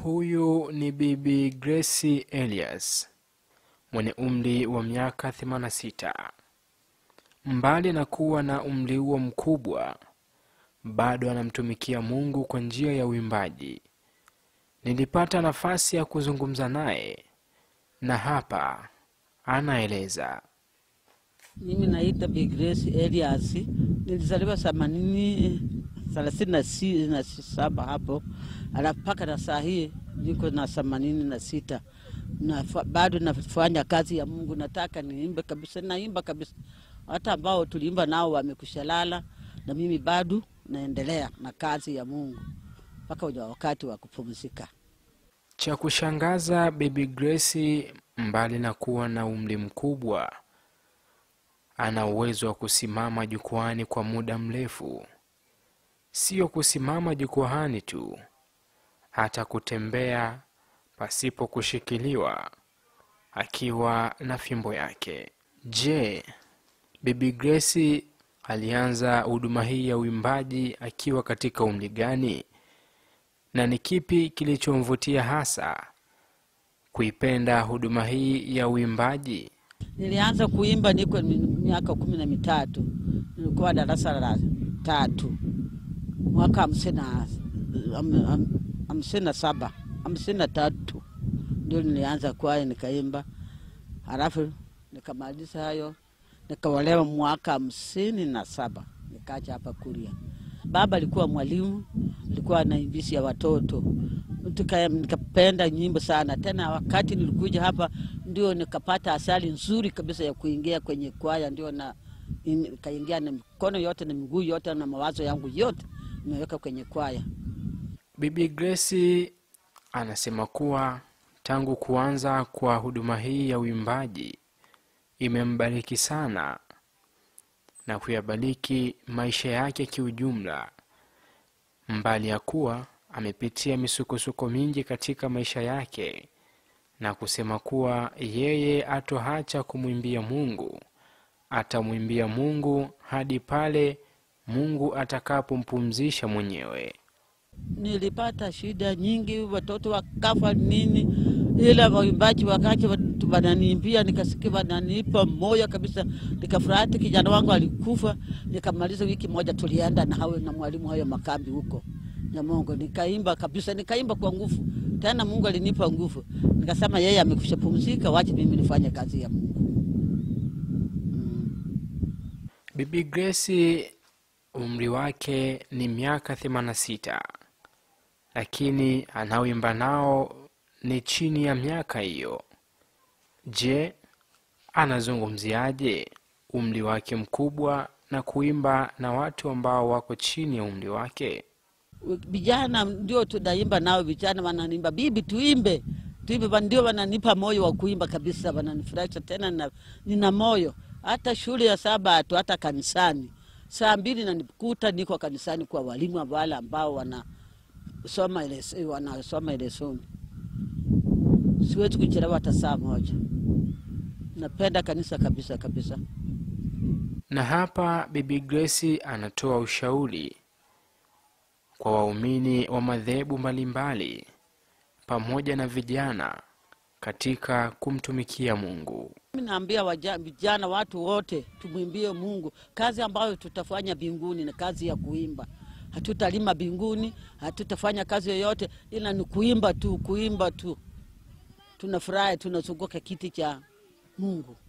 Huyu ni Bibi Grace Elias mwenye umri wa miaka 86. Mbali na kuwa na umri huo mkubwa, bado anamtumikia Mungu kwa njia ya uimbaji. Nilipata nafasi ya kuzungumza naye na hapa anaeleza. Mimi naitwa Bi Grace Elias, nilizaliwa themanini thelathini na si- na saba hapo, alafu mpaka na saa hii niko na themanini na sita na bado nafanya kazi ya Mungu. Nataka niimbe kabisa, naimba kabisa. Hata ambao tuliimba nao wamekushalala, na mimi bado naendelea na kazi ya Mungu mpaka uja wakati wa kupumzika. Cha kushangaza, Bibi Grace mbali na kuwa na umri mkubwa, ana uwezo wa kusimama jukwani kwa muda mrefu. Sio kusimama jukwani tu, hata kutembea pasipo kushikiliwa, akiwa na fimbo yake. Je, Bibi Grace alianza huduma hii ya uimbaji akiwa katika umri gani? na ni kipi kilichomvutia hasa kuipenda huduma hii ya uimbaji? Nilianza kuimba niko mi- miaka kumi na mitatu, nilikuwa darasa la tatu mwaka hamsini na ham- ham- hamsini na saba hamsini na tatu ndio nilianza kwaya nikaimba, halafu nikamaliza hayo nikaolewa mwaka hamsini na saba nikaja hapa Kuria. Baba alikuwa mwalimu, alikuwa anaimbisha watoto Tuka- nikapenda nyimbo sana tena. Wakati nilikuja hapa ndio nikapata asali nzuri kabisa ya kuingia kwenye kwaya, ndio na nikaingia na mikono yote na miguu yote na mawazo yangu yote nimeweka kwenye kwaya. Bibi Grace anasema kuwa tangu kuanza kwa huduma hii ya uimbaji imembariki sana na kuyabariki maisha yake kiujumla, mbali ya kuwa amepitia misukosuko mingi katika maisha yake, na kusema kuwa yeye atoacha kumwimbia Mungu, atamwimbia Mungu hadi pale Mungu atakapompumzisha mwenyewe. Nilipata shida nyingi, watoto wakafa nini, ila waimbaji wakati watu wananiimbia, nikasikia wananipa moyo kabisa, nikafurahi. Hata kijana wangu alikufa, nikamaliza wiki moja, tulienda na hawe na mwalimu hayo makambi huko Nyamongo, nikaimba kabisa, nikaimba kwa nguvu tena. Mungu alinipa nguvu, nikasema yeye amekusha pumzika, wache mimi nifanye kazi ya Mungu. Bibi Grace umri wake ni miaka 86 lakini anaoimba nao ni chini ya miaka hiyo. Je, anazungumziaje umri wake mkubwa na kuimba na watu ambao wako chini ya umri wake? vijana ndio tunaimba nao, vijana wananiimba, bibi, tuimbe tuimbe, wa- ndio wananipa moyo wa kuimba kabisa, wananifurahisha tena na, nina moyo hata shule ya Sabato, hata kanisani saa mbili nanikuta niko kanisani kwa walimu wale ambao wanasoma ile wanasoma ile somo. Siwezi kuchelewa hata saa moja. Napenda kanisa kabisa kabisa. Na hapa Bibi Grace anatoa ushauri kwa waumini wa madhehebu mbalimbali pamoja na vijana katika kumtumikia Mungu. Mimi naambia waja- vijana, watu wote tumwimbie Mungu. Kazi ambayo tutafanya mbinguni ni kazi ya kuimba. Hatutalima mbinguni, hatutafanya kazi yoyote, ila ni kuimba tu, kuimba tu. Tunafurahi, tunazunguka kiti cha Mungu.